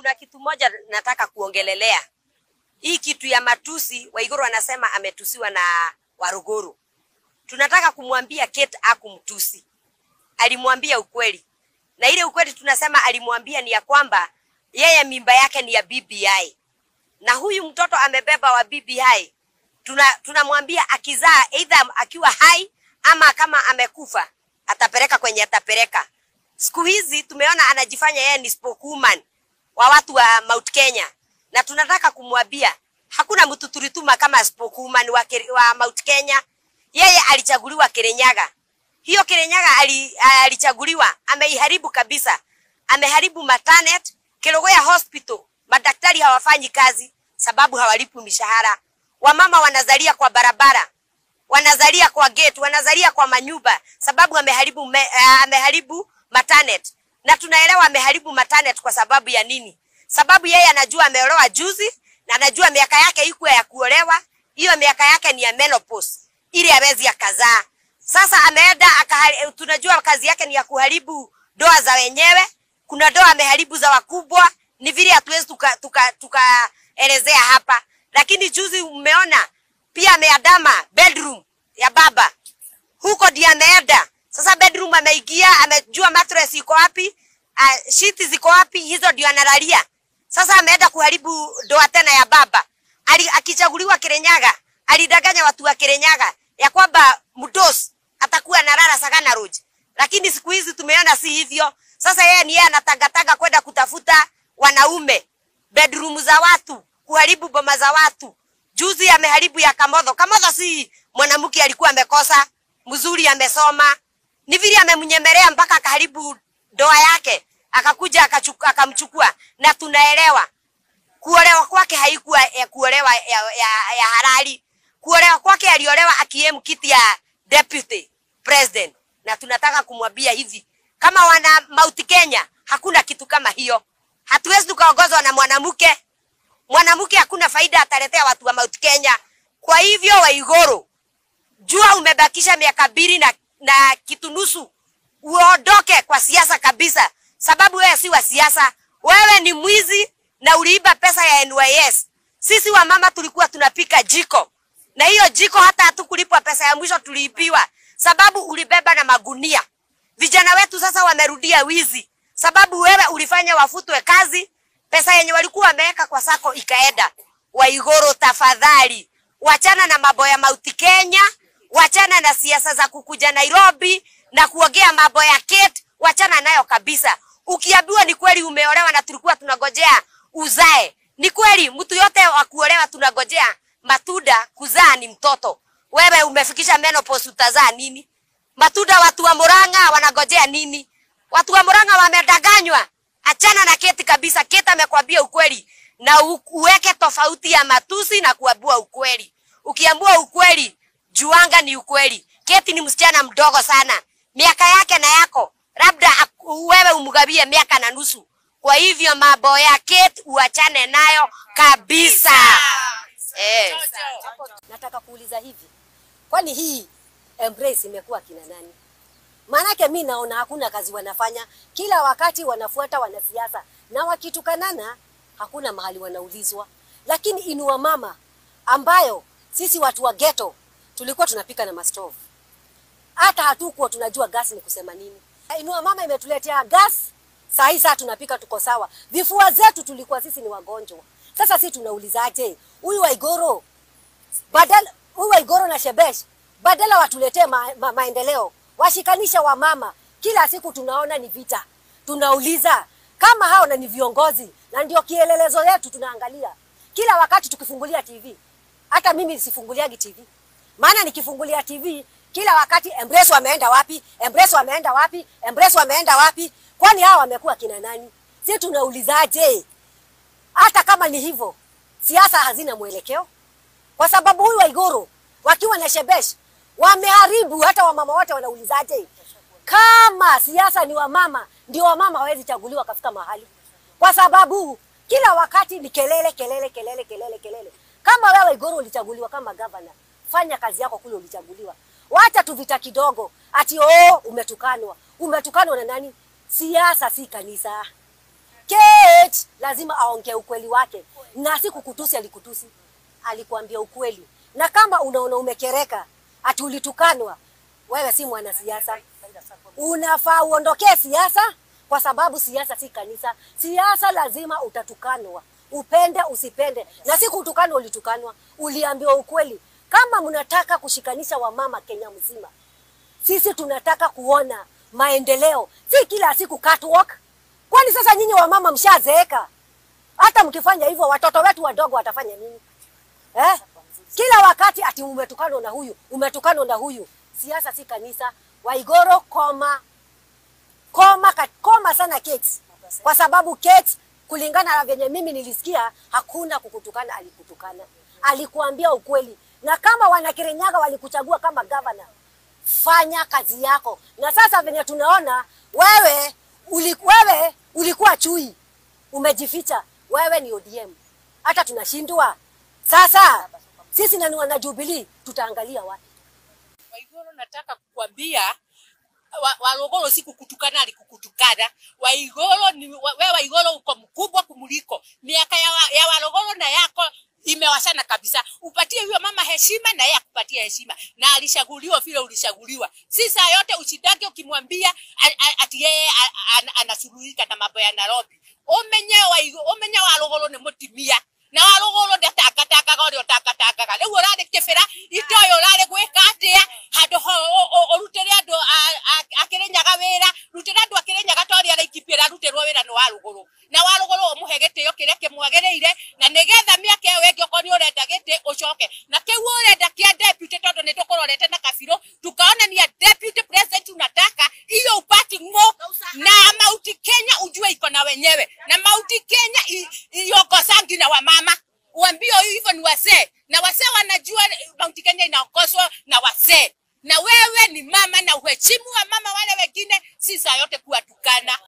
kuna kitu moja nataka kuongelelea. Hii kitu ya matusi, Waiguru anasema ametusiwa na Waruguru. Tunataka kumwambia Kate akumtusi. Alimwambia ukweli. Na ile ukweli tunasema alimwambia ni ya kwamba yeye mimba yake ni ya BBI. Na huyu mtoto amebeba wa BBI. Tuna tunamwambia akizaa either akiwa hai ama kama amekufa atapeleka kwenye atapeleka. Siku hizi tumeona anajifanya yeye ni spokeswoman wa watu wa Mount Kenya, na tunataka kumwambia hakuna mtu tulituma kama spokeswoman wa, Keri- wa Mount Kenya. Yeye alichaguliwa Kirinyaga. Hiyo Kirinyaga ali, alichaguliwa, ameiharibu kabisa, ameharibu Matanet, Kelogoya Hospital. Madaktari hawafanyi kazi sababu hawalipwi mishahara. Wamama wanazalia kwa barabara wanazalia kwa gate, wanazalia kwa manyumba sababu ameharibu me, uh, ameharibu Matanet. Na tunaelewa ameharibu Matanet kwa sababu ya nini? Sababu yeye anajua ameolewa juzi na anajua miaka yake iko ya kuolewa, hiyo miaka yake ni ya menopause ili hawezi akazaa. Sasa ameenda akahari, tunajua kazi yake ni ya kuharibu ndoa za wenyewe. Kuna ndoa ameharibu za wakubwa, ni vile hatuwezi tukaelezea tuka, tuka tukaelezea hapa, lakini juzi umeona pia ameadama bedroom ya baba huko ndiye ameenda sasa. Bedroom ameingia, amejua mattress iko wapi, uh, sheet ziko wapi, hizo ndio analalia. Sasa ameenda kuharibu ndoa tena ya baba. Ali, akichaguliwa Kirinyaga alidanganya watu wa Kirinyaga ya kwamba mdos atakuwa analala Sagana Lodge, lakini siku hizi tumeona si hivyo. Sasa yeye ni yeye anatangatanga kwenda kutafuta wanaume bedroom za watu, kuharibu boma za watu. Juzi ameharibu ya Kamodho. Kamodho si mwanamke alikuwa amekosa mzuri, amesoma, ni vile amemnyemelea mpaka akaharibu ndoa yake, akakuja akachuku- akamchukua, na tunaelewa kuolewa kwake haikuwa ya kuolewa ya, ya, ya halali. Kuolewa kwake aliolewa akiemu kiti ya deputy president, na tunataka kumwambia hivi, kama wana Mount Kenya hakuna kitu kama hiyo. Hatuwezi tukaongozwa na mwanamke. Mwanamke hakuna faida ataletea watu wa Mount Kenya. Kwa hivyo, Waiguru, jua umebakisha miaka mbili na, na kitu nusu, uondoke kwa siasa kabisa, sababu wewe si wa siasa. Wewe ni mwizi na uliiba pesa ya NYS. Sisi wamama tulikuwa tunapika jiko, na hiyo jiko hata hatukulipwa pesa ya mwisho, tuliibiwa sababu ulibeba na magunia. Vijana wetu sasa wamerudia wizi, sababu wewe ulifanya wafutwe kazi, pesa yenye walikuwa wameweka kwa sako ikaenda. Waiguru, tafadhali wachana na mambo ya Mount Kenya, wachana na siasa za kukuja Nairobi na kuongea mambo ya Kate, wachana nayo kabisa. Ukiambiwa ni kweli umeolewa na tulikuwa tunagojea uzae, ni kweli. Mtu yote wa kuolewa tunagojea matunda, kuzaa ni mtoto. Wewe umefikisha menopause, utazaa nini? Matunda watu wa Murang'a wanagojea nini? Watu wa Murang'a wamedanganywa. Achana na Keti kabisa. Keti amekwambia ukweli na u- uweke tofauti ya matusi na kuambua ukweli. Ukiambua ukweli, juanga ni ukweli. Keti ni msichana mdogo sana, miaka yake na yako labda ak- wewe umgabie miaka na nusu. Kwa hivyo mambo ya Keti uachane nayo kabisa. Eh. Nataka kuuliza hivi, kwani hii embrace imekuwa kina nani? Maanake mi naona hakuna kazi wanafanya, kila wakati wanafuata wanasiasa, na wakitukanana hakuna mahali wanaulizwa. Lakini inua mama ambayo sisi watu wa ghetto tulikuwa tunapika na mastovu, hata hatukuwa tunajua gas ni kusema nini. Inua mama imetuletea gas, saa hii saa tunapika, tuko sawa. Vifua zetu tulikuwa sisi ni wagonjwa, sasa sisi tunaulizaje? Huyu Waiguru badala huyu Waiguru na Shebesh badala watuletee ma, ma, maendeleo, washikanisha wamama. Kila siku tunaona ni vita, tunauliza kama hao na ni viongozi na ndio kielelezo yetu, tunaangalia kila wakati tukifungulia TV. Hata mimi sifunguliagi TV, maana nikifungulia TV kila wakati Embrace wameenda wapi? Embrace wameenda wapi? Embrace wameenda wapi? Kwani hao wamekuwa kina nani? Si tunaulizaje? Hata kama ni hivyo, siasa hazina mwelekeo kwa sababu huyu Waiguru wakiwa na Shebesh wameharibu. Hata wamama wote wanaulizaje? Kama siasa ni wamama, ndio wamama hawezi chaguliwa kafika mahali, kwa sababu kila wakati ni kelele kelele kelele kelele kelele. Kama wewe Waiguru ulichaguliwa kama gavana, fanya kazi yako kule ulichaguliwa. Wacha tu vita kidogo, ati oh, umetukanwa. Umetukanwa na nani? Siasa si kanisa. Kate lazima aongee ukweli wake, na si kukutusi. Alikutusi, alikuambia ukweli. Na kama unaona umekereka, ati ulitukanwa, wewe si mwanasiasa, unafaa uondokee siasa, kwa sababu siasa si kanisa. Siasa lazima utatukanwa, upende usipende, na si kutukanwa. Ulitukanwa, uliambiwa ukweli. Kama mnataka kushikanisha wamama Kenya mzima, sisi tunataka kuona maendeleo, si kila siku catwalk. Kwani sasa nyinyi wamama mshazeeka? Hata mkifanya hivyo watoto wetu wadogo watafanya nini eh? Kila wakati ati umetukanwa na huyu, umetukanwa na huyu. Siasa si kanisa. Waigoro, koma koma ka- koma sana Kate, kwa sababu Kate, kulingana na venye mimi nilisikia, hakuna kukutukana. Alikutukana, alikuambia ukweli, na kama wanakirinyaga walikuchagua kama gavana, fanya kazi yako. Na sasa venye tunaona wewe, uli, wewe ulikuwa chui, umejificha. Wewe ni ODM, hata tunashindwa sasa. Sisi nani wana Jubilee, tutaangalia wapi? Waiguru, nataka kukwambia wa- Walogolo si kukutukana, alikukutukana. Waiguru ni wa- wewe, Waiguru uko mkubwa kumuliko miaka ya, wa, ya Walogolo na yako imewashana kabisa. Upatie huyo mama heshima na yeye akupatie heshima, na alishaguliwa vile ulishaguliwa. Si saa yote ushidage ukimwambia a- a- ati yeye a- a- anasuluhika na mambo ya Nairobi. Umenye Waiguru, umenye Walogolo ni mutimia na Walogolo ndatakatakaga ũrĩa ũtakatakaga rĩu ũrarĩ kĩbĩra itoĩ ũrarĩ gwĩka atĩa handũ ho ũ- ũ- ũrutĩre andũ a- a- a Kĩrĩnyaga wĩra rutĩra andũ a Kĩrĩnyaga ta ũrĩa araikibia ararutĩrwo wĩra nĩ wa rũgũrũ na wa rũgũrũ ũmũhe gĩtĩo kĩrĩa kĩmwagĩrĩire na nĩgetha mĩaka ĩyo ĩngĩ okorwo nĩ ũrenda gĩtĩ ũcoke na kĩu ũrenda kĩa deputy tondũ nĩ tũkũrorete na kabirũ tukaonania deputy president unataka hiyo upati ng'o na mauti Kenya ujue iko na wenyewe na mauti Kenya i- iongosangi na wamama uambio hivyo ni wasee na wasee wanajua mauti Kenya inaongozwa na wasee na wewe ni mama na uheshimu wa mama wale wengine si saa yote kuwatukana